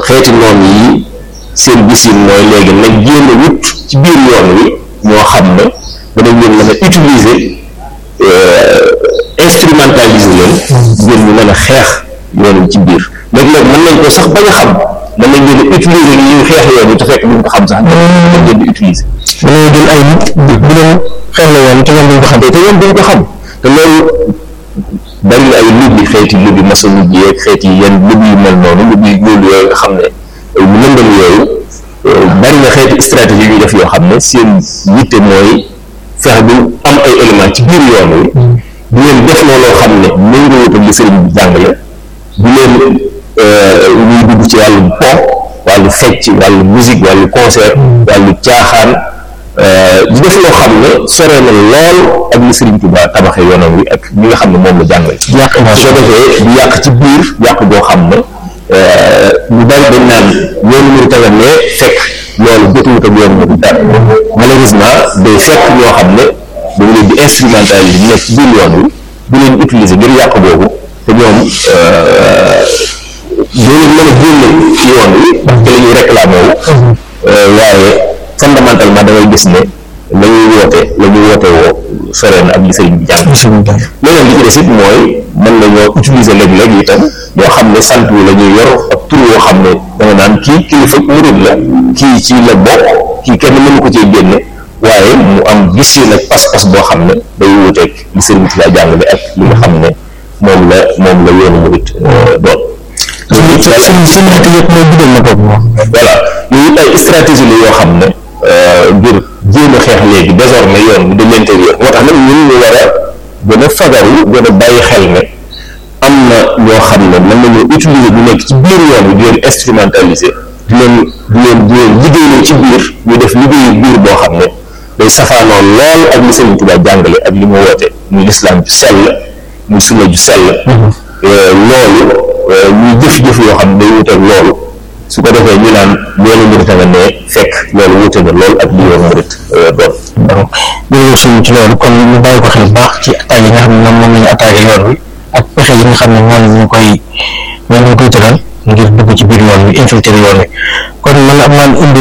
xeeti noon yi seen gisin mooy léegi nag jéem a wut ci biir yoon wi ñoo xam ne danañ leen mën a utiliser instrumentaliser leen ngeen ñu mën a xeex yoon wi ci biir léeg-léeg mën nañ ko sax bañ a xam mën nañ leen a utiliser ni ñuy xeex yoon wi te fekk duñ ko xam sax dañ leen di utiliser dañoo jël ay nit bu leen xeex la yoon te ñoom duñ ko xam te ñoom duñ ko xam te loolu bari na ay lubbi xeeti lubbi maçonnique yi ak xeeti yenn lubbi yu mel noonu lubbi loolu yooyu nga xam ne mu lëndëm yooyu bari na xeeti stratégie yu ñuy def yoo xam ne seen yitte mooy fexe bu am ay éléments ci biir yoon wi bu leen def looloo xam ne méngoo wut ak li sëriñ bi jàngale bu leen ñuy dugg ci wàllu po wàllu fecc wàllu musique wàllu concert wàllu caaxaan di def loo xam ne sore na lool ak li Sëriñ Tuubaa tabaxee yoonam wi ak li nga xam ne moom la jàngale yàq soo defee di yàq ci biir yàq boo xam ne ñu bari dañ naan yoonu mu taga ne fekk loolu jotuwut ak yoonu mu dara malheureusement day fekk ñoo xam ne dañ leen di instrumentaliser nekk ci biir yoon wi di leen utiliser ngir yàq boobu te ñoom doo leen mën a génne ci yoon wi parce que la ñuy réclamé wu waaye fondamentalement da ngay gis ne la ñuy woote la ñuy woote woo sore na ak li sëriñ bi jàng leneen li ci des it mooy mën nañoo utiliser léeg-léeg itam ñoo xam ne sant wi la ñuy yor ak tur yoo xam ne danga naan kii kilifa murid la kii ci la bokk kii kenn mënu ko cee génne waaye mu am vision ak pas-pas boo xam ne day wuuteeg li sëriñ bi la jàngale ak li nga xam ne moom la moom la yoonu murid doon seen seen yitte yëpp mooy guddal na bopp moom voilà yooyu ay stratégie la yoo xam ne ngir jéem a xeex léegi désormais yoon de l'intérieur moo tax nag ñun ñu war a gën a fagaru gën a bàyyi xel ne am na ñoo xam ne mën nañoo utiliser bu nekk ci biir yoon bi di leen instrumentaliser di leen di leen di leen liggéeyloo ci biir ñu def liggéeyu biir boo xam ne day safaanoo lool ak li Sëriñ Tuubaa jàngale ak li mu woote muy lislaam ju sell muy sunna ju sell loolu ñuy jëf-jëf yoo xam ne day wuteeg loolu su ko defee ñu naan loolu murit nga ne fekk loolu wute na lool ak li yoon murit doon jërëjëf suñu ci loolu kon ñu bàyyi ko xel baax ci attaques yi nga xam ne moom moom la ñu attaqué yoon wi ak pexe yi nga xam ne moom ñu koy moom ñu koy tëral ngir dugg ci biir yoon wi infiltrer yoon wi kon man am naan indi